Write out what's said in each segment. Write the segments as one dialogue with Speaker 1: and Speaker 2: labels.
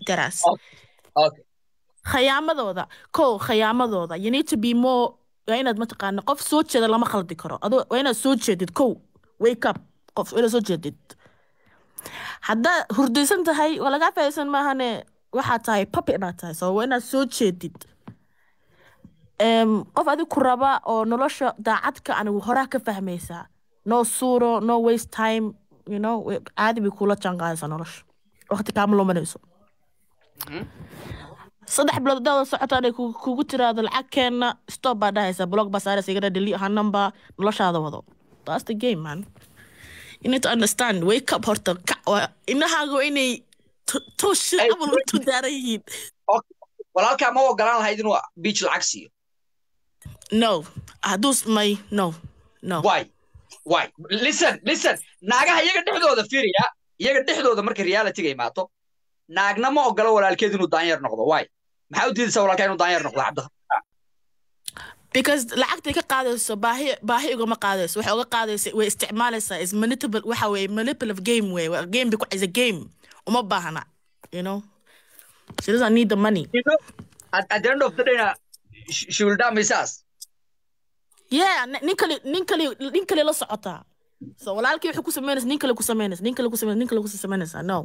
Speaker 1: daras
Speaker 2: okay
Speaker 1: khayaamadooda kow khayaamadooda you need to be more waa inaad mataqaana qof soo jeeda lama khaldi karo adoo waa inaad soo jeedid kow wake up qof waa inaad soo jeedid haddaad hurdaysan tahay waa lagaa faaisan maahane waxaad tahay papi baad tahay so waa inaad soo jeedid Em, qof adig ku raba oo nolosha daacadka anigu horaa ka fahmaysaa no suuro no waste time you know way- caadi bay kula jaanqaadaysaa nolosha waqti kaama lumanayso saddex bilood hadaad wada socotaan ay kugu kugu tiraahdo lacag keenna stop baa dhahaysaa blog baa saaraysa igana delete ha number noloshaada wado that's the game man you need to understand wake up horta kac waa inahaaga waa inay to- toosha
Speaker 2: Ay,
Speaker 1: abal u tudaaran yihiin
Speaker 2: okay walaalkaa ma ogolaan lahayd inuu beach lacag siiyo
Speaker 1: no hadduu may no no
Speaker 2: why why listen listen naagaha iyaga dhexdooda fiiriya iyaga dhexdooda marka realityga imaato naagna ma ogolo walaalkeed inuu daanyeer noqdo why maxaa u diidaysaa walaalkaa inuu daanyeer noqdo cabdi
Speaker 1: because lacagtay ka qaadayso baahi baahi igama qaadayso waxay uga qaadaysa way isticmaalaysaa is manipul waxa weye manipulative game wey waa game bay ku is a game uma baahna you know she doesn't need the money
Speaker 2: you know at, at the end of the day na she, she will damn his ass
Speaker 1: yeah nin nin kale nin kale nin kale la socotaa so walaalkii wuxuu ku samaynaysa nin kale ku samaynaysa nin kale ku samaynaysa nin kale ku samaynaysa no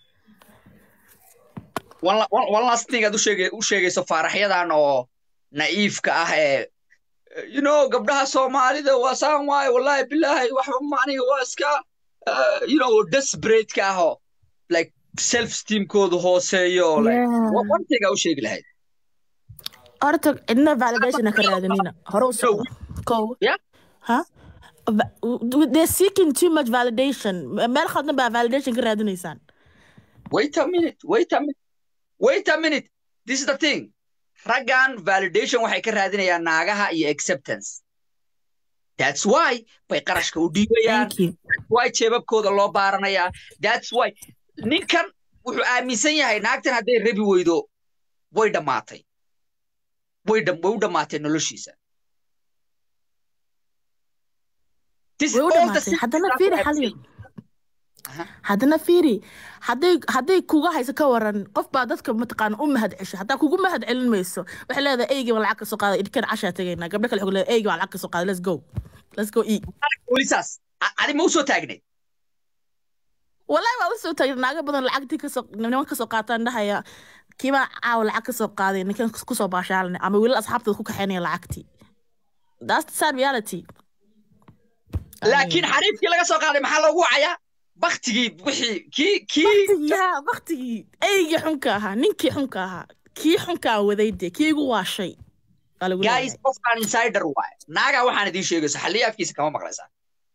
Speaker 2: one, la- one, one last thing aad u sheegay u sheegayso faaraxyadan oo naiifka ah ee you know gabdhaha soomaalida waa saan waaye wallahi bilaahi waxba maaniga waa iska uh, you know desperate ka ah oo like self esteemkoodu hooseeyo like
Speaker 1: Yeah.
Speaker 2: one one thing aa u sheegi lahayd
Speaker 1: horta cidna validation ha ka raadinina hore u socdo ko
Speaker 2: Yeah.
Speaker 1: ha Va- they're seeking too much validation meel khaldan baa validation ka raadinaysaan
Speaker 2: wait a minute wait a minute wait a minute this is the thing raggan validation waxay ka raadinayaan naagaha iyo acceptance that's why bay qarashka u dhiibayaan
Speaker 1: thank you
Speaker 2: why jeebabkooda loo baaranayaa that's why ninkan wuxuu aaminsan yahay naagtan hadday rabi weydo way dhammaatay way dham- way u dhammaatay noloshiisa This is
Speaker 1: way u
Speaker 2: all the
Speaker 1: dhamaatay
Speaker 2: things
Speaker 1: haddana
Speaker 2: that
Speaker 1: fiiri
Speaker 2: I've
Speaker 1: xaliyo
Speaker 2: seen. Aha.
Speaker 1: haddana fiiri hadday hadday kuga hayso ka waran qof baa dadka mataqaana u mahad cesho haddaa kugu mahad celin mayso waxay leedahay eygii baan lacag ka soo qaaday idhkan cashaa tegaynaa gabdho kale waxay leedahay eygii baan lacag ka soo qaaday let's go let's go eat
Speaker 2: weli saas A- adi ma u soo taagneed
Speaker 1: wallahi waa usoo taagna naaga badan lacagtii kasoo niman kasoo qaataan dhahaya kiibaa caawa lacag kasoo qaaday ninkan kusoo baashaalnay ama wiilal asxaabtooda ku kaxaynaya lacagtii that's the sad reality
Speaker 2: laakiin xariifkii laga soo qaaday maxaa loogu wacayaa baktigii wixii kii kii
Speaker 1: baktigii haa baktigii eygii xunka ahaa ninkii xunka ahaa kii xunkaa waday dee kii igu waashay Waa lagu
Speaker 2: guys
Speaker 1: leeyahay.
Speaker 2: qofkaan insider waaye naagaa waxaan idiin sheegayso xalliya afkiisa kama maqlaysaa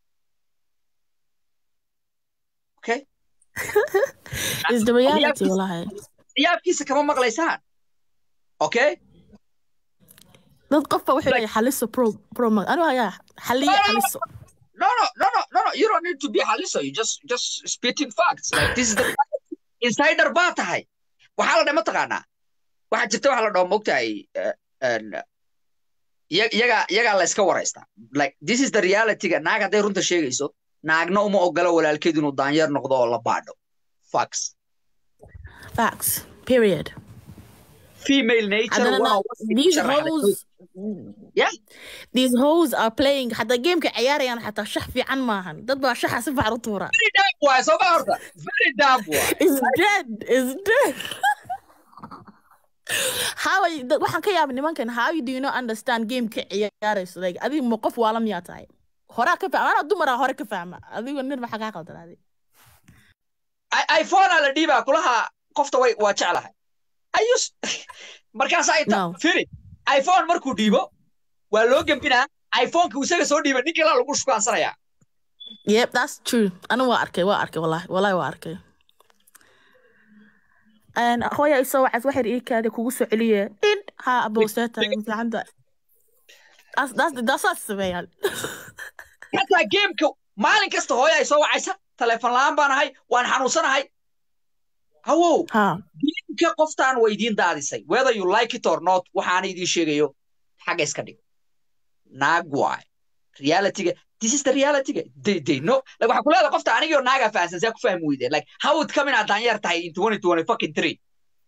Speaker 2: okay
Speaker 1: It's the reality wallahi
Speaker 2: xalliya afkiisa kama maqlaysaan okay
Speaker 1: dad qofba wuxuu leeyahay xaliso pro pro mag anigu hayaa xaliya xaliso
Speaker 2: no no no no no no you don't need to be xaliso you just just spitting facts like this is the insider baa tahay waxaa la dhahay mataqaanaa waxaa jirta waxa la dhaho mogtahay eh, en, iya- iyaga iyagaa la iska waraystaa like this is the realityga naag hadday runta sheegayso naagna uma ogola walaalkeed inuu daanyeer noqdo oo la baadho facts
Speaker 1: facts period
Speaker 2: female nature
Speaker 1: haddana
Speaker 2: waa
Speaker 1: na-
Speaker 2: wasi ku
Speaker 1: these
Speaker 2: sharaxday.
Speaker 1: hoes
Speaker 2: Yeah.
Speaker 1: these hoes are playing xataa gameka ciyaarayaan xataa shax fiican maahan dad baa shaxa si fiican u tuura
Speaker 2: very damn waay soo ma horta very damn waay
Speaker 1: is dead is dead how are you, da- waxaan ka yaabay nimankan how you do you not understand gameka ciyaarayso like adiga ma qof waala miyaa tahay horaa ka fahma anaa dumaraa hore ka fahma adigo nin maxaa kaa qaldanaaday
Speaker 2: I- iphone aa la dhiibaa kulaha qofta way waa jeclahay I use markaas ay ta
Speaker 1: No.
Speaker 2: firi iphone markuu dhiibo waa loo gembinaa iphoneka isaga soo dhiiba nin kala lagu shukaansanaya
Speaker 1: yep that's true anigu waa arkay waa arkay wallahi wallahi waa arkay Een, hooya isoo wacas waxay ii kaadi kugu soo celiye in ha abowseeta fiicanta daasaas sameeyaan
Speaker 2: xataa gameka maalin kasta hooya ay soo wacaysa taleefon la-aan baan ahay waan xanuunsanahay hawow
Speaker 1: ha
Speaker 2: gameka qoftaan weydiin daadisay whether you like it or not waxaana idiin sheegayo xagga iska dhig naag waay realityga this is the realityga they they know like waxaa ku leedahay qofta anigio naagaa fahansan saa ku fahmi weydeen like how would come in aad daanyeer tahay in twenty twenty fucking three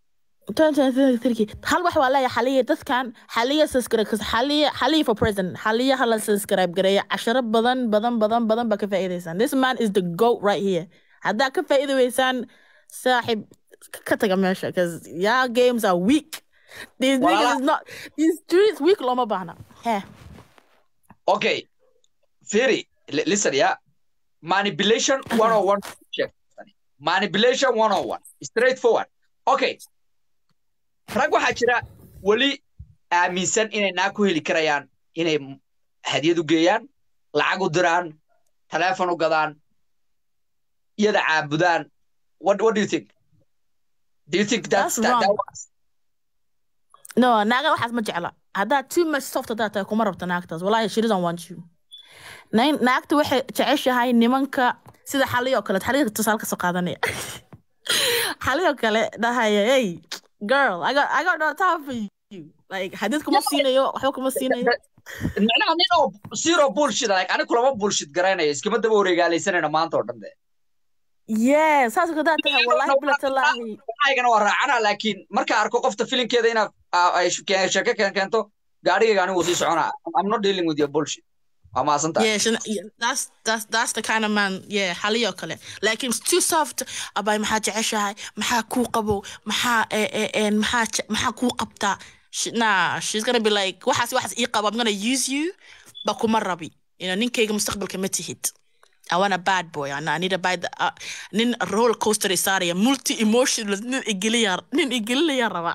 Speaker 1: hal wax waa leeyahay xaliya dadkan xaliya subscribe xaliya xaliya for president xaliya hala subscribe gareeya casharo badan badan badan badan baa ka faa'iidaysaan this man is the goat right here haddaa ka faa'iidi weysaan saaxib ka taga meesha because your games are weak these
Speaker 2: Walaala-
Speaker 1: niggas is not these streets weak looma baahna heh
Speaker 2: Okay. Firi, li- listen, yeah. Manipulation 101. Check. Manipulation 101. Straightforward. Okay. Rag waxaa jira weli aaminsan inay naa ku heli karayaan inay m- hadiyad u geeyaan, lacag u diraan, taleefon u gadaan, iyada caabudaan. What, what do you think? Do you think that's,
Speaker 1: That's
Speaker 2: that, that
Speaker 1: wrong.
Speaker 2: works?
Speaker 1: no naaga waxaas ma jecla haddaad too much soft haddaad tahay kuma rabta naagtaas wallahi she doesn't want you Nain- naagta waxay jeceshahay nimanka sida xaliyoo kale xaliya tusaale kasoo qaadanaya xaliyoo kale dhahaya hey girl I got, I got no time for you like hadid kuma siinayo waxba kuma siinayo
Speaker 2: Macnaha nin oo zero bullshit like aniga kulama bullshit garanayo iskama daba wareegaalaysanayna maanta oo dhan de.
Speaker 1: yeah saas haddaad tahay wallahi bilatallaahi
Speaker 2: aygana waa raacana laakiin marka arko qofta filinkeeda inaad aa- ay sh- ke- sheeko keen keento gaarigayga anigu sii soconaa I'm not dealing with your bullshit waa mahadsan tahay
Speaker 1: Yeah, she, yeah, that's that's that's the kind of man. Yeah, xaliyo kale. Like it's too soft. Abay maxaa jeceshahay? Maxaa kuu qabo? Maxaa eh eh eh maxaa je- maxaa kuu qabtaa? She, nah, she's gonna be like, waxaas waxaas ii qabo. I'm gonna use you, ba kuma rabi. You know, ninkayga mustaqbalka ma tihid. I want a bad boy. I need a bad. Uh, nin roller coaster isaaraya, multi emotional. Nin igiliya, nin igiliya raba.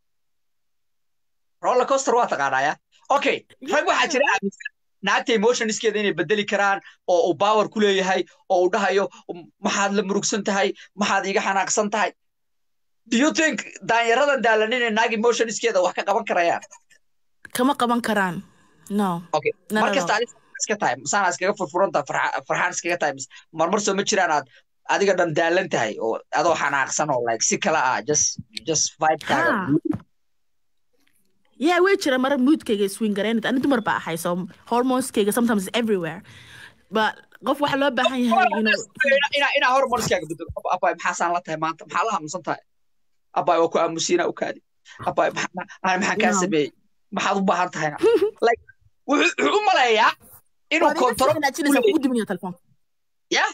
Speaker 2: roller coaster waa taqaanaya okay rag waxaa jira aaminsan naagta emotionskeeda inay bedeli karaan oo uu power ku leeyahay oo uu dhahayo maxaad la murugsan tahay maxaad iga xanaaqsan tahay do you think daanyaradan daalan inay naag emotionskeeda wax ka qaban karayaan
Speaker 1: Kama qaban karaan. No.
Speaker 2: okay
Speaker 1: No,
Speaker 2: mar
Speaker 1: no,
Speaker 2: kasta adiga iska tahay masaana iskaga furfurantaa farxaan iskaga tahay mise marmar soo ma jiraan aad adiga dhan daalan tahay oo adoo xanaaqsan oo like si kala ah just just vibekaaga
Speaker 1: Ha. Yeah, way jira mara moodkayga swing garaynad ani dumar baa ahay so hormoneskayga sometimes is everywhere but qof waxaa loo baahan yahay you know
Speaker 2: inaa inaa hormonskaaga bedelo Ab- abaay maxaasaan la tahay maanta maxaa la hamusan tahay abaay waa ku aamusiina u kaadi abaay maxa- ma- ani maxaan kaa
Speaker 1: No.
Speaker 2: sameeyey maxaad u baahan tahayna like wuxuu wuxuu u maleeyaa inuu kontoro
Speaker 1: kugu diminaya telefoonka
Speaker 2: Yeah.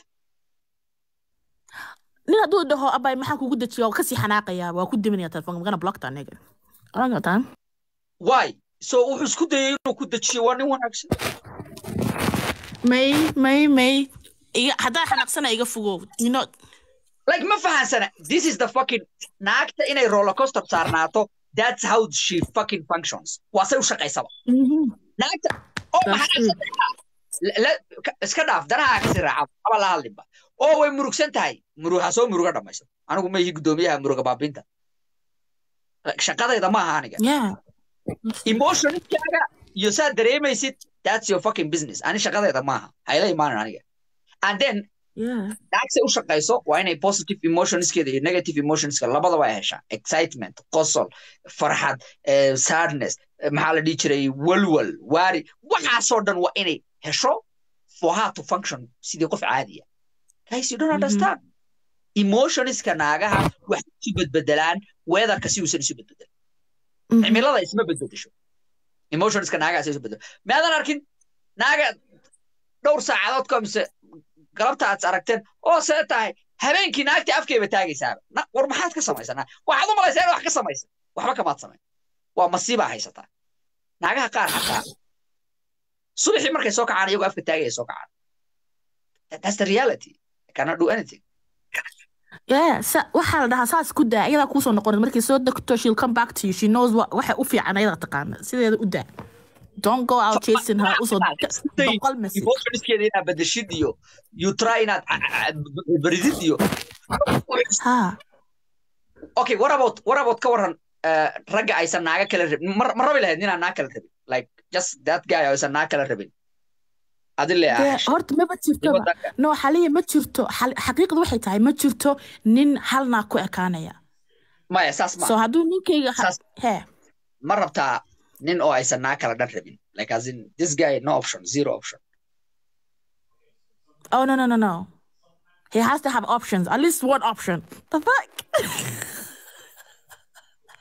Speaker 1: nin hadduu dhaho abay maxaan kugu dejiya waa kasii xanaaqaya waa ku diminaya telefoonka magana blockta aniga oran kartaan
Speaker 2: why so wuxuu isku dayay inuu ku dejiyo waa nin wanaagsan
Speaker 1: may may may iga haddaa xanaaqsana iga fogow you know
Speaker 2: like ma fahansana this is the fucking naagta inay roller coaster saarnaato that's how she fucking functions waa say u shaqaysaba naagta oo
Speaker 1: That's
Speaker 2: maxaa la- la- ka- iska dhaaf danaha kasi raaca aba la hadlinba oo way murugsan tahay muruga soo muruga dhamayso anigu ma ihi guddoomiyaha muruga baabinta Like, shaqadayda ma aha aniga
Speaker 1: yeah
Speaker 2: emotionskaaga iyo saa dareemaysid that's your fucking business ani shaqadayda maaha hayla imaanin aniga and then
Speaker 1: yeah
Speaker 2: naagse u shaqayso waa inay positive emotionskeeda iyo negative emotionska labadaba ay heshaa excitement qosol farxad eh, sadness eh, maxaa la dhihi jiray walwal waari waxaasoo dhan waa inay hesho for her to function sidii qof caadiya guys you don't
Speaker 1: Mhm.
Speaker 2: understand emotionska naagaha waxay isu bedbedelaan weatherka si uusan isu bedbedelin
Speaker 1: Mhm.
Speaker 2: cimilada isma bedbedesho emotionska naagaas isu bedelo maadan arkin naaga dhowr saacadood ka mise galabta aad is aragteen oo see tahay habeenkii naagtii afkayba taagaysaaba Na- war maxaad ka samaysanaa waxaad u malaysaa inaad wax ka samaysa waxba kamaad samayn waa masiibaa haysataa naagaha qaar xataa subaxii markay soo kacaan iyagoo afka taagaya soo kacaan That- that's the reality I cannot do anything
Speaker 1: yeah sa waxaa la dhahaa saas ku daa iyadaa kuusoo noqon markay soo degto she'll come back to you she knows what waxa u fiican ayadaa taqaana sideeda u daa don't go out chasing her usoo boqol message
Speaker 2: emotionskeeda inaad bedeshid iyo you try inaad a- a- a- beridid iyo
Speaker 1: ha
Speaker 2: okay what about what about ka waran uh, ragga aysan naaga kala rabin ma ma rabi lahayd inaan naag kala rabin like just that guy oo aysan naag kala rabin adile
Speaker 1: dee horta maba jirtoba no xaliya ma jirto xal- xaqiiqdu waxay tahay ma jirto nin hal naag ku ekaanaya
Speaker 2: maya saas ma
Speaker 1: so hadduu ninkayga ha-
Speaker 2: Saas-
Speaker 1: he
Speaker 2: ma rabtaa nin oo aysan naag kala dhan rabin like as in this guy no option zero option
Speaker 1: oh no no no no he has to have options at least one option the fuck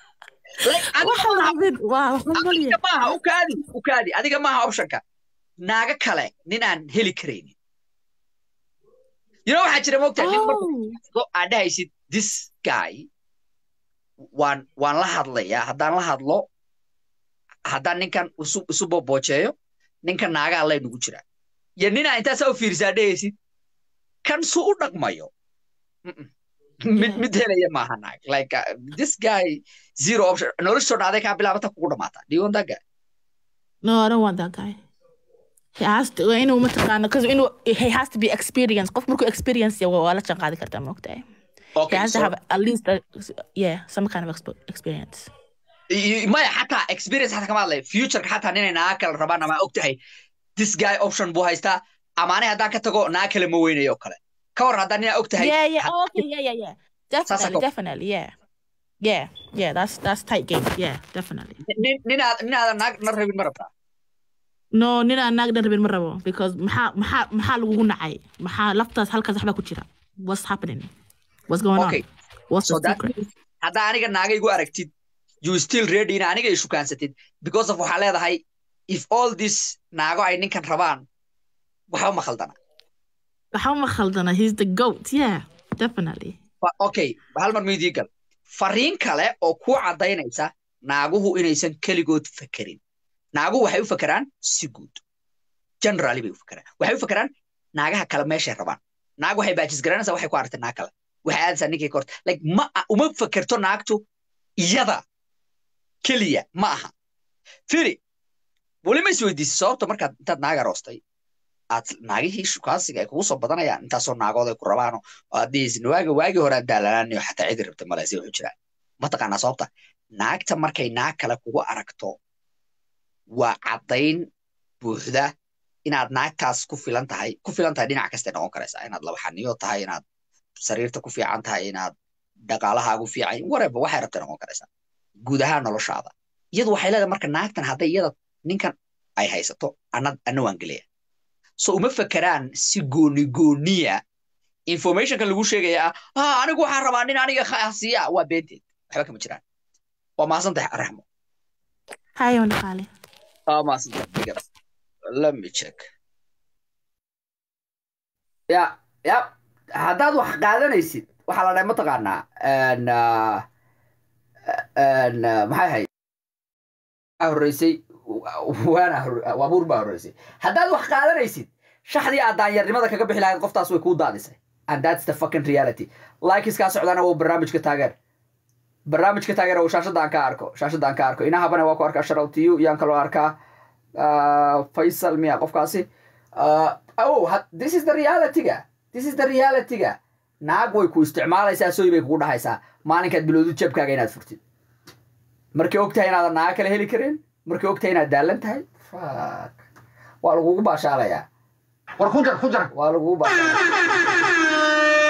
Speaker 2: Like, adiga
Speaker 1: waxa la mid waa humbalya
Speaker 2: adiga maaha ukaadi ukaadi adiga maaha optionka naaga kale ninaan heli karaynin you know waxaa jira moogtahay nin marka
Speaker 1: oh
Speaker 2: so aad dhahaysid this guy waan waan la hadlayaa haddaan la hadlo haddaan ninkan isu isu booboojeeyo ninkan naagaa lay nugu jira iyo ninaa intaasaa u fiirisaa dhahaysid kan su u dhaqmayo Mm-mm. mid
Speaker 1: Yeah.
Speaker 2: mid helaya maaha naag like uh, this guy zero option noloshoo dhacday kaa bilaabata kugu dhamaata do you want that guy
Speaker 1: no I don't want that guy he has to inuu mataqaana because inuu he has to be experienced qof markuu experience yahay waa la janqaadi kartaa maogtahay he
Speaker 2: okay
Speaker 1: has
Speaker 2: so
Speaker 1: to have at least a, yeah some kind of expo- experience
Speaker 2: i- i- maya xataa experience xataa kama hadlay futureka xataa ninay naaga kale rabaan ama og tahay this guy option buu haystaa amaane haddaan ka tago naag kale ma weynayo oo kale ka war haddaan ninaa og tahay
Speaker 1: yeah yeah
Speaker 2: had-
Speaker 1: oh, okay yeah yeah yeah
Speaker 2: Sasa
Speaker 1: definitely
Speaker 2: ko-
Speaker 1: definitely yeah yeah yeah that's that's tight game yeah definitely
Speaker 2: nin ninaad ninaadan naag na rabin ma rabtaa
Speaker 1: no nin aan naag dhan rabin ma rabo because maxaa maxaa maxaa lagugu nacay maxaa laftaas halkaas waxbaa ku jira what's happening what's going
Speaker 2: okay
Speaker 1: on what's
Speaker 2: so
Speaker 1: the
Speaker 2: that
Speaker 1: secret
Speaker 2: means haddaa aniga naaga igu aragtid you still ready ina aniga ishukaansatid because of waxaa leedahay if all this naago ay ninkan rabaan waxba ma khaldana
Speaker 1: waxba ma khaldana he's the goat yeah definitely
Speaker 2: Fa- okay hal mar miidii gal fariin kale oo kuu caddaynaysa naaguhu inaysan keligood fekerin naaguhu waxay u fekeraan si guud generally bay u fekeraan waxay u fekeraan naagaha kale meeshay rabaan naag waxay baajis garanaysaa waxay ku aragtay naag kale waxay aadaysaa ninkay ka horta like ma uma fekerto naagtu iyada keliya ma aha firi weli ma isweydiisay sababta markaad intaad naag aroostay aad naagihii shukaansiga ay kugu soo badanayaan intaasoo naagood ay ku rabaano oo aad dhihaysid waaga waagii hore aad daalanaanayo xataa cidi rabta maleysa wuxuu jiraa mataqaanaa sababta naagta markay naag kale kugu aragto waa caddayn buuxda inaad naagtaas ku filan tahay ku filan tahay dhinac kastay noqon karaysaa inaad labaxaniyo tahay inaad sariirta ku fiican tahay inaad dhaqaalahaagu fiican whatever waxay rabtay noqon karaysaa guud ahaan noloshaada iyadu waxay leedahay marka naagtan hadday iyada ninkan ay haysato ana ana waan gelaya so uma fekeraan si gooni gooniya informationka lagu sheegaya ah ah anigu waxaan rabaa nin aniga khasiya waa beenteed waxba kama jiraan waa mahadsantahay raxmo
Speaker 1: hayo dhaqaale
Speaker 2: waa mahadsantahay digada let me check ya ya haddaad wax qaadanaysid waxaa la dhahay mataqaanaa n n maxay ahayd horreysay waana waabuur baa horreysay haddaad wax qaadanaysid shaxdii aad daanyarnimada kaga bixi lahayd qoftaas way kuu daadisay and that's the fucking reality likiskaa socdana waa barnaamijka taageer barnaamijka taageer oo shaashadda aan ka arko shaashadda aan ka arko inahabana waa ku arkaa sharaltiyu yaan kaloo arkaa faysal miya qofkaasi oh this is the realityga this is the realityga naag way ku isticmaalaysaa soy bay kugu dhahaysaa maalinkaad bilowdu jabkaaga inaad furtid markay og tahay inaadan naaga kale heli karin markay og tahay inaad daalan tahay fuck waa lagugu baashaalayaa
Speaker 3: war ku jar ku jar
Speaker 2: waa lagugu baashaalaya